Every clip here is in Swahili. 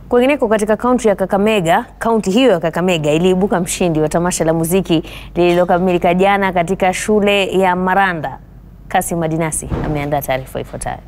Kwingineko katika kaunti ya Kakamega, kaunti hiyo ya Kakamega iliibuka mshindi wa tamasha la muziki lililokamilika jana katika shule ya Maranda. Kasim Madinasi ameandaa taarifa ifuatayo.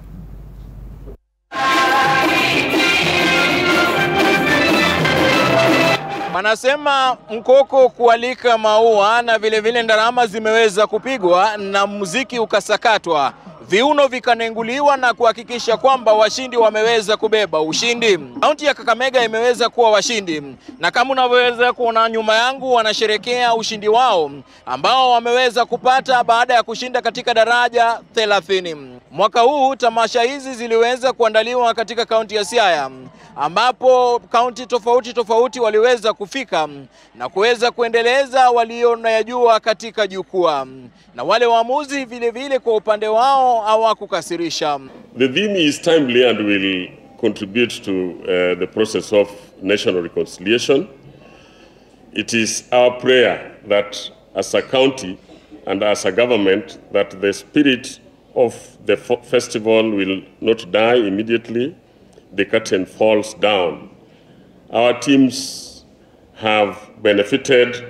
Wanasema mkoko kualika maua na vilevile ndarama zimeweza kupigwa na muziki ukasakatwa, viuno vikanenguliwa na kuhakikisha kwamba washindi wameweza kubeba ushindi. Kaunti ya Kakamega imeweza kuwa washindi, na kama unavyoweza kuona nyuma yangu, wanasherekea ushindi wao ambao wameweza kupata baada ya kushinda katika daraja 30. Mwaka huu tamasha hizi ziliweza kuandaliwa katika kaunti ya Siaya ambapo kaunti tofauti tofauti waliweza kufika na kuweza kuendeleza walionayajua katika jukwaa, na wale waamuzi vile vile kwa upande wao hawakukasirisha. The theme is timely and will contribute to uh, the process of national reconciliation. It is our prayer that as a county and as a government that the spirit of the festival will not die immediately the curtain falls down. Our teams have benefited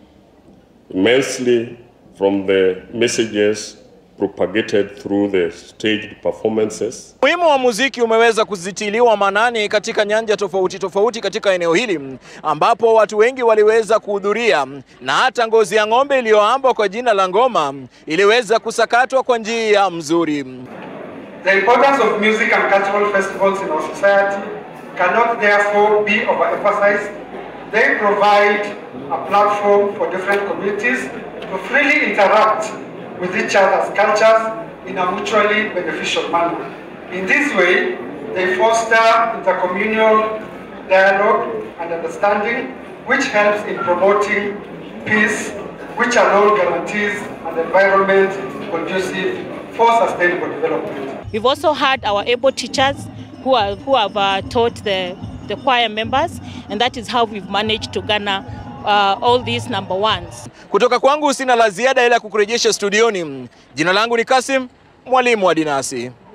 immensely from the messages propagated through the staged performances. Umuhimu wa muziki umeweza kuzitiliwa maanani katika nyanja tofauti tofauti katika eneo hili ambapo watu wengi waliweza kuhudhuria na hata ngozi ya ng'ombe iliyoambwa kwa jina la ngoma iliweza kusakatwa kwa njia mzuri. The importance of music and cultural festivals in our society cannot therefore be overemphasized. They provide a platform for different communities to freely interact with each other's cultures in a mutually beneficial manner. In this way, they foster intercommunal dialogue and understanding, which helps in promoting peace, which alone guarantees an environment conducive for sustainable development. We've also had our able teachers who, are, who have uh, taught the, the choir members, and that is how we've managed to garner uh, all these number ones. Kutoka kwangu sina la ziada ila kukurejesha studioni. Jina langu ni Kasim, mwalimu wa Dinasi.